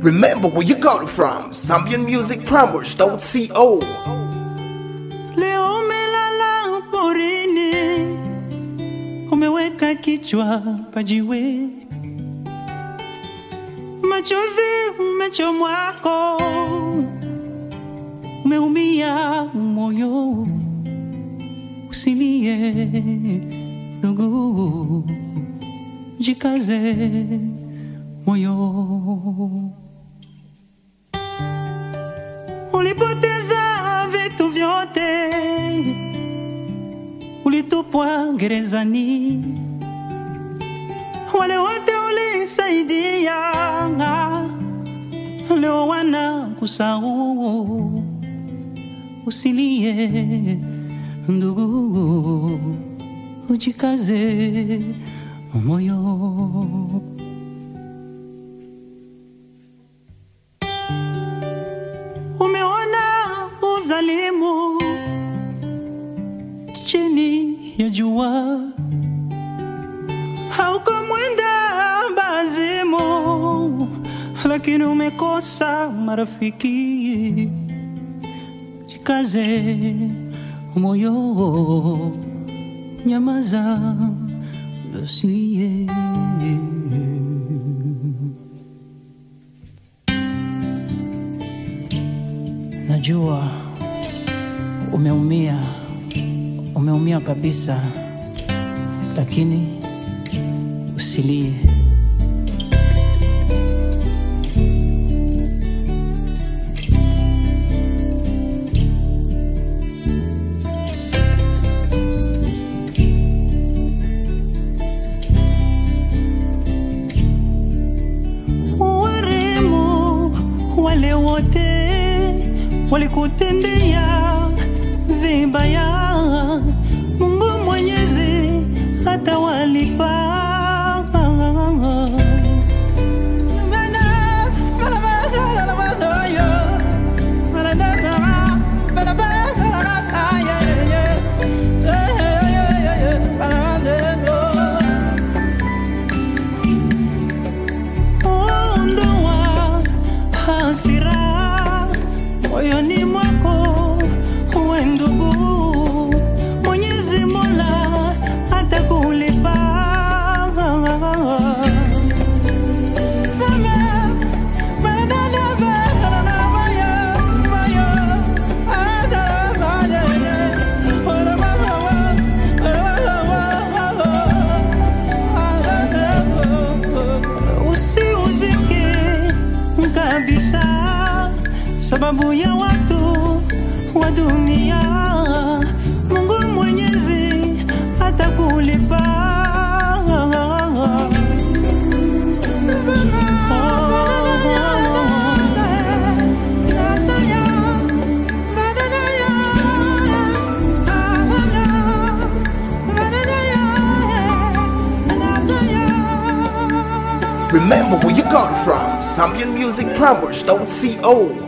Remember where you got it from. ZambianMusicPlumbers.co. Leo umelala porini, umeweka kichwa pajiwe, machozi umechomwako, umeumia moyo, usilie ndugu, jikaze moyo. ulipoteza vitu vyote, ulitupwa gerezani, wale wote ulisaidia leo wana kusahau. Usilie ndugu, ujikaze moyo. Umeona uzalimu chini ya jua, hauko mwenda bazimu, lakini umekosa marafiki. Jikaze moyo, nyamaza, usilie. Najua umeumia, umeumia kabisa, lakini usilie. Waremu wale wote walikutendea vibaya, Mungu Mwenyezi atawalipa. Ondoa hasira moyoni mwako, uwe ndugu, Mwenyezi Mola atakulipa. Usiuzike kabisa sababu ya watu wa dunia. Mungu Mwenyezi atakulipa. Remember where you got it from. ZambianMusicPlumbers.co.